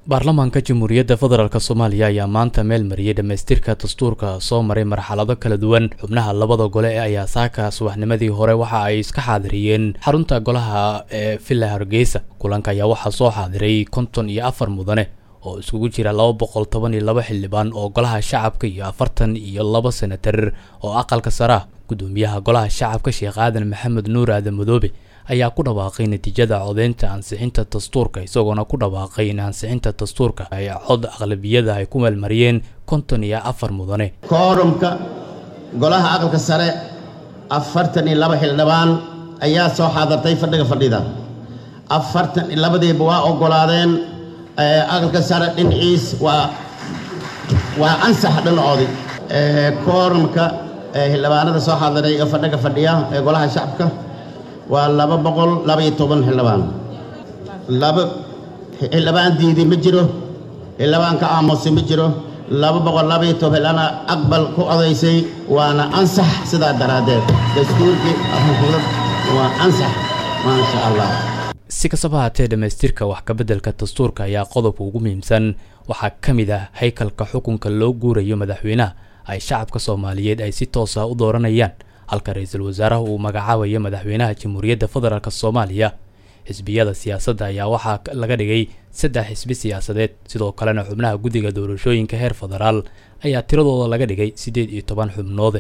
baarlamaanka jamhuuriyadda federaalk soomaaliya ayaa maanta meel mariyey dhammaystirka dastuurka soo maray marxalado kala duwan xubnaha labada gole ee ayaa saaka subaxnimadii hore waxa ay iska xaadiriyeen xarunta golaha ee villa hargeysa kulanka ayaa waxaa soo xaadiray konton iyo afar mudane oo iskugu jira laba boqol toban iyo laba xildhibaan oo golaha shacabka iyo afartan iyo laba senatar oo aqalka sare ah gudoomiyaha golaha shacabka sheekh aadan maxamed nuur aadan madoobe ayaa ku dhawaaqay natiijada codeynta ansixinta dastuurka isagoona ku dhawaaqay in ansixinta dastuurka ay cod aqlabiyada ay ku meelmariyeen konton iyo afar mudane koorumka golaha aqalka sare afartan iyo laba xildhibaan ayaa soo xaadartay fadhiga fadhida afartan iyo labadiiba waa oggolaadeen aqalka sare dhinaciis waa waa ansax dhinacoodii koorumka xildhibaanada soo xaadiray ee fadhiga fadhiya ee golaha shacabka waa laba boqol labaiyo toban xildhibaan laba xildhibaan diidi ma jiro xildhibaan ka aamusay ma jiro laba boqol labaiyo toban xildhibaana aqbal ku odaysay waana ansax sidaa daraaddeed dastuurkii waa ansax maasha allah si kastaba haatee dhammaystirka wax kabeddelka dastuurka ayaa qodobka ugu muhiimsan waxaa ka mid ah haykalka xukunka loo guurayo madaxweynaha ay shacabka soomaaliyeed ay si toos ah u dooranayaan halka ra-iisul wasaaraha uu magacaabayo madaxweynaha jamhuuriyadda federaalk soomaaliya xisbiyada siyaasadda ayaa waxaa laga dhigay saddex xisbi siyaasadeed sidoo kalena xubnaha guddiga doorashooyinka heer federaal ayaa tiradooda laga dhigay siddeed iyo toban xubnood